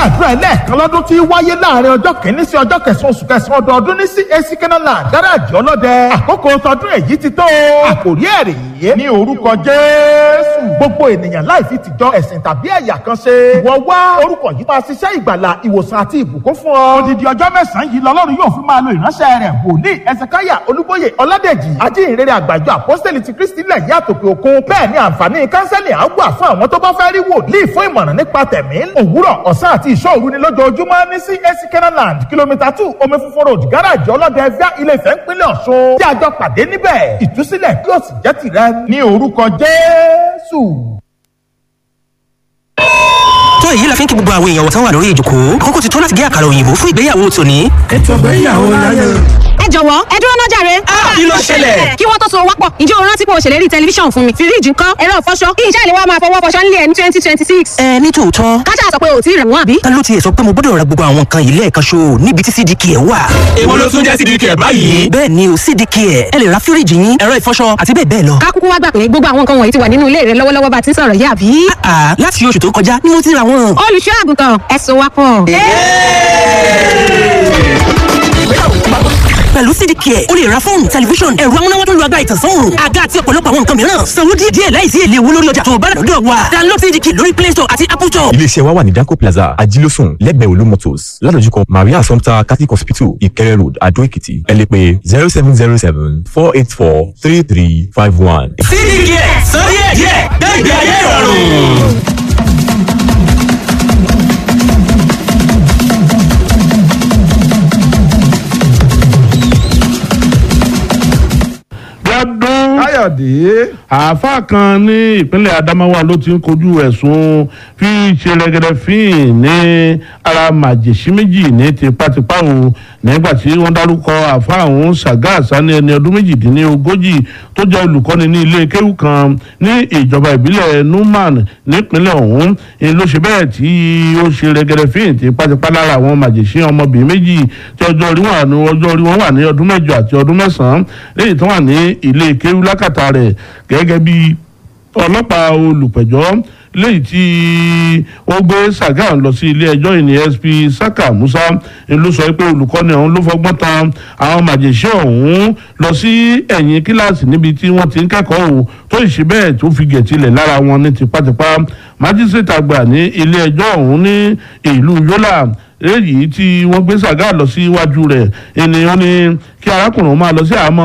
àdúrà ẹlẹ́ẹ̀kan lọ́dún tí wáyé láàrin ọjọ́ kìíní sí ọjọ́ kẹsàn-án oṣù kẹsàn-án ọdọọdún ní CAC Kenaland gáràjì ọlọ́dẹ àkókò tọdún èyí ti tó àkòrí ẹ̀rì yìí ní orúkọ Jésù gbogbo ènìyàn láì fi tìjọ ẹ̀sìn tàbí ẹ̀yà kan ṣe ìwọ wá orúkọ yìí máa ṣiṣẹ́ ìgbàlà ìwòsàn àti ìbùkún fún ọ odidi ọjọ́ mẹ́sàn-án yìí lọ́lọ́run yóò fi máa lo ìránṣẹ́ rẹ̀ wòlíì ẹsẹ̀káyà olúbóyè ọládèjì ajínrere àgbàjọ àpọ́sítẹ́lì ti kristi lẹ̀ yí àtòkè òkun bẹ́ẹ̀ ni àǹfààní kánsẹ́lì á wà fún àwọn tó bá fẹ́ rí wòlíì fún ìmọ̀ràn nípa tẹ̀mí òwúrọ̀ ọ̀sán àti ìṣọ́òru ni lójoojúmọ́ ní CAC Kenaland kìlómítà two omi funfun road gáràjì ọlọ́dẹ ẹ̀fíà ilé Ifẹ̀ ńpínlẹ̀ Ọ̀ṣun tí a jọ pàdé níbẹ̀ ìtúsílẹ̀ yóò sì jẹ́ tìrẹ ní orúkọ Jésù tó èyí la fi ń kí gbogbo àwọn èèyàn wọ̀tán wà lórí ìjòkó àkókò ti tó láti gé àkàrà òyìnbó fún ìgbéyàwó tòní. ètò ìgbéyàwó láyé. ẹ jọ̀wọ́ ẹ dúró náà jàre. kí ló ṣẹlẹ̀? kí wọ́n tó so wápọ̀ ǹjẹ́ o rántí pé o ṣèlérí tẹlifíṣàn fún mi fíríjì ńkọ́ ẹ̀rọ ìfọṣọ kí iṣẹ́ ìléwọ́ máa fọwọ́ fọṣọ nílé ẹ̀ ní twenty twenty six. ẹ ní tòótọ́ kájà sọ pé o ò tí ì rẹ̀ wọ́n àbí. ta ló tiẹ̀ sọ pé mo gbọ́dọ̀ ra gbogbo àwọn nǹkan yìí lẹ́ẹ̀kan ṣo níbi tí cdk ẹ̀ wà. èwo ló tún jẹ́ sídìí kẹ̀ báyìí. bẹ́ẹ̀ ni o cdk ẹ̀ ẹ lè ra fíríjì yín ẹ̀rọ ìfọṣọ àti bẹ́ẹ̀ bẹ́ẹ̀ lọ. ká kúkú wá gbà pé gbogbo àwọn nǹkan wọ̀nyí ti wà nínú ilé rẹ lọ́wọ́lọ́wọ́ bá ti ń sọ̀rọ̀ yìí àbí. àà láti oṣù tó kọjá ni mo ti ra wọn. olùṣọ́ àgùntàn ẹ so wápọ̀. pẹ̀lú cdk ẹ̀ o lè ra fóònù tẹlifíṣọ̀n ẹ̀rọ amúnáwá tó lu agbára ìtànsán òòrùn àga àti ọ̀pọ̀lọpọ̀ àwọn nǹkan mìíràn sanwó díẹ̀ díẹ̀ láìsí èlé owó lórí ọjà tó o bá rà lọ́dọ̀ wa download cdk lórí play store àti apple store. iléeṣẹ́ wa wà ní danco plaza ajílósùn lẹ́gbẹ̀ẹ́ olú motors ládojúkọ maria assumpta catholic hospital ìkẹrẹ road adó èkìtì ẹ lè pè zero seven zero seven four eight four three three five one. sídìí kẹ̀ sọ díẹ̀ díẹ̀ gbẹ̀gbẹ̀ ayé ìrọ̀rùn. lọ́dún káyọ̀dé. àáfàá kan ní ìpínlẹ̀ adamawa ló ti ń kojú ẹ̀sùn fi ṣe rẹ́gẹ́dẹ́ fíìn ní ara màjèṣí méjì ní tipátipá o nígbà tí wọ́n dárúkọ àáfàá ọ̀hún ṣàgá àṣàní ẹni ọdún méjìdínlógójì tó jẹ́ olùkọ́ni ní ilé kéwù kan ní ìjọba ìbílẹ̀ numan nípínlẹ̀ ọ̀hún ni ló ṣe bẹ́ẹ̀ tí ó ṣe rẹ́gẹ́dẹ́ fíìn tipátipá lára àwọn màjèṣí ọmọbìnrin méjì tí ọjọ́ orí wọn ní ọjọ́ orí wọn wà ní ọdún mẹ́jọ àti ọdún mẹ́sàn-án lẹ́yìn tó wà ní ilé kéwù lákàtà rẹ̀ gẹ́gẹ́ bí ọlọ́pàá olùpẹ̀jọ́ léyìí tí ó gbé Sàgáà lọ sí ilé ẹjọ́ ìní SP Saka Musa ń ló sọ pé olùkọ́ni ọ̀hún ló fọgbọ́n tan àwọn màjèṣẹ́ ọ̀hún lọ sí ẹ̀yìn kíláàsì níbi tí wọ́n ti ń kẹ́kọ̀ọ́ o tó ìṣe bẹ́ẹ̀ tó fi gẹ̀tìlẹ̀ lára wọn ní tipátipá májísrètì àgbà ní ilé ẹjọ́ ọ̀hún ní ìlú Yólà èyí tí wọ́n gbé Sàgáà lọ sí iwájú rẹ̀ ènìyàn ní kí arákùnrin máa lọ sí àhámọ́